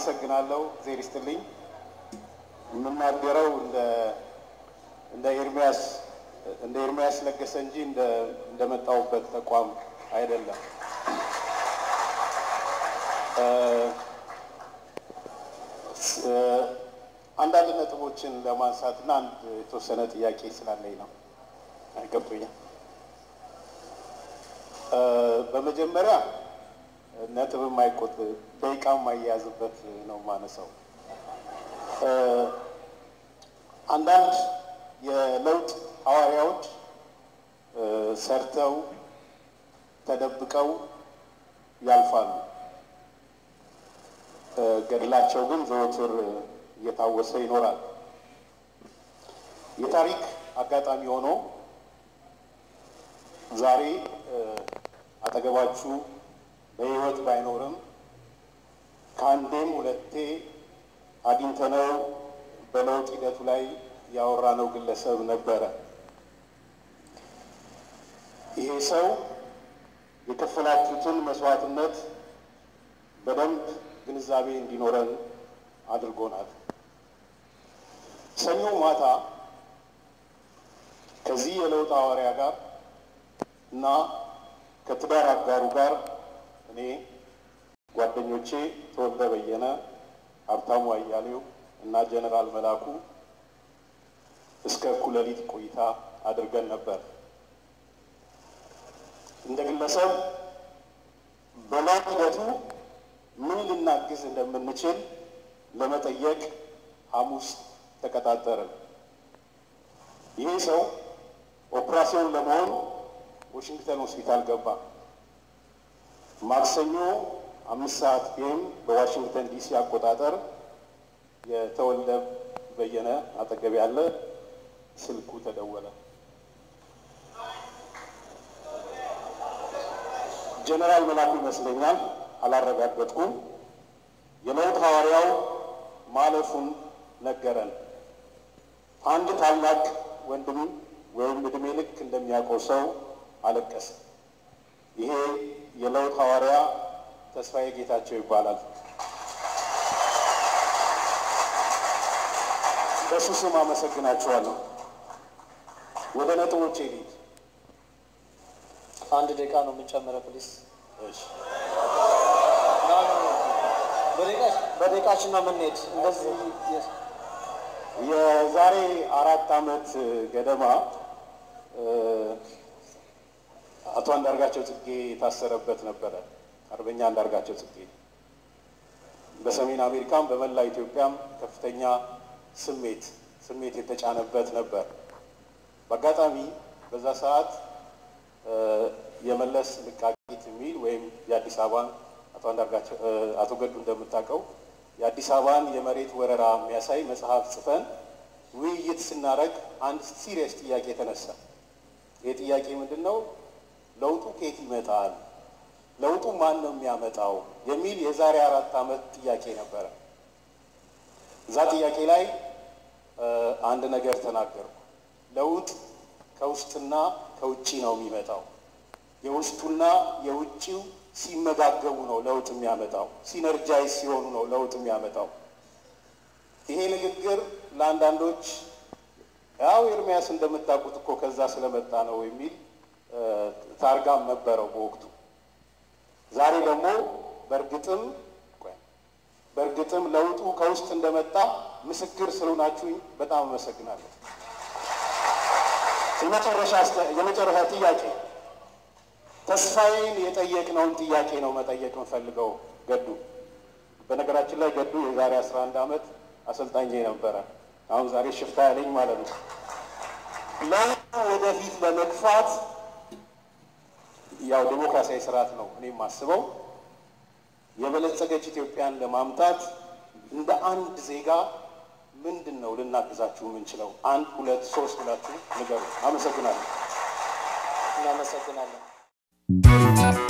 አመሰግናለሁ። እግዜር ይስጥልኝ። የምናገረው እንደ እንደ ኤርሚያስ እንደ ኤርሚያስ ለገሰ እንጂ እንደ እንደመጣሁበት ተቋም አይደለም። አንዳንድ ነጥቦችን ለማንሳት እና አንድ የተወሰነ ጥያቄ ስላለኝ ነው። አይገብቶኛል። በመጀመሪያ ነጥብ የማይቆጥ ደቂቃ የማያያዝበት ነው ማነሳው። አንዳንድ የለውጥ ሐዋርያዎች ሰርተው ተደብቀው ያልፋሉ። ገድላቸው ግን ዘወትር እየታወሰ ይኖራል። የታሪክ አጋጣሚ ሆኖ ዛሬ አጠገባችሁ በሕይወት ባይኖርም ከአንዴም ሁለቴ አግኝተነው በለውጥ ሂደቱ ላይ ያወራነው ግለሰብ ነበረ። ይሄ ሰው የከፈላችሁትን መስዋዕትነት በደንብ ግንዛቤ እንዲኖረን አድርጎናል። ሰኞ ማታ ከዚህ የለውጥ ሐዋርያ ጋር እና ከትዳር አጋሩ ጋር እኔ ጓደኞቼ ተወልደ በየነ፣ ሀብታሙ አያሌው እና ጀነራል መላኩ እስከ እኩለ ሌሊት ቆይታ አድርገን ነበር። እንደ ግለሰብ በለውጥ ሂደቱ ምን ልናግዝ እንደምንችል ለመጠየቅ ሐሙስ ተቀጣጠርን። ይሄ ሰው ኦፕራሲዮን ለመሆን ዋሽንግተን ሆስፒታል ገባ። ማክሰኞ አምስት ሰዓት ፒኤም በዋሽንግተን ዲሲ አቆጣጠር የተወልደ በየነ አጠገብ ያለ ስልኩ ተደወለ። ጀነራል መላኩ ይመስለኛል፣ አላረጋገጥኩም። የለውጥ ሐዋርያው ማለፉን ነገረን። አንድ ታላቅ ወንድም ወይም እድሜ ልክ እንደሚያውቀው ሰው አለቀሰ። ይሄ የለውጥ ሐዋርያ ተስፋዬ ጌታቸው ይባላል። በሱ ስም አመሰግናችኋለሁ። ወደ ነጥቦቼ ልሂድ። አንድ ደቂቃ ነው የምንጨምረው ፕሊስ። እሺ። በደቂቃችን ነው የምንሄድ። እንደዚህ የዛሬ አራት ዓመት ገደማ አቶ አንዳርጋቸው ጽጌ የታሰረበት ነበረ። አርበኛ አንዳርጋቸው ጽጌ በሰሜን አሜሪካም በመላ ኢትዮጵያም ከፍተኛ ስሜት ስሜት የተጫነበት ነበር። በአጋጣሚ በዛ ሰዓት የመለስ ልቃቂት የሚል ወይም የአዲስ አበባን አቶ አንዳርጋቸው አቶ ገዱ እንደምታውቀው የአዲስ አበባን የመሬት ወረራ የሚያሳይ መጽሐፍ ጽፈን ውይይት ስናደርግ አንድ ሲሪየስ ጥያቄ ተነሳ። ይህ ጥያቄ ምንድን ነው? ለውጡ ከየት ይመጣል? ለውጡ ማን ነው የሚያመጣው? የሚል የዛሬ አራት ዓመት ጥያቄ ነበረ። እዛ ጥያቄ ላይ አንድ ነገር ተናገርኩ። ለውጥ ከውስጥና ከውጭ ነው የሚመጣው። የውስጡና የውጭው ሲመጋገቡ ነው ለውጥ የሚያመጣው። ሲነርጃይዝ ሲሆኑ ነው ለውጥ የሚያመጣው። ይሄ ንግግር ለአንዳንዶች ያው ኤርሚያስ እንደምታውቁት እኮ ከዛ ስለመጣ ነው የሚል ታርጋም ነበረው በወቅቱ። ዛሬ ደግሞ በእርግጥም በእርግጥም ለውጡ ከውስጥ እንደመጣ ምስክር ስለሆናችሁኝ በጣም አመሰግናለሁ። የመጨረሻ ጥያቄ ተስፋዬን የጠየቅነውን ጥያቄ ነው መጠየቅ የምፈልገው። ገዱ በነገራችን ላይ ገዱ የዛሬ አስራ አንድ ዓመት አሰልጣኝ ነበረ። አሁን ዛሬ ሽፍታ ያለኝ ማለት ነው። ለውጡ ወደፊት ለመግፋት ያው ዴሞክራሲያዊ ስርዓት ነው እኔ የማስበው የበለጸገች ኢትዮጵያን ለማምጣት እንደ አንድ ዜጋ ምንድን ነው ልናግዛችሁ የምንችለው? አንድ ሁለት ሶስት ብላችሁ ንገሩ። አመሰግናለሁ። እናመሰግናለን።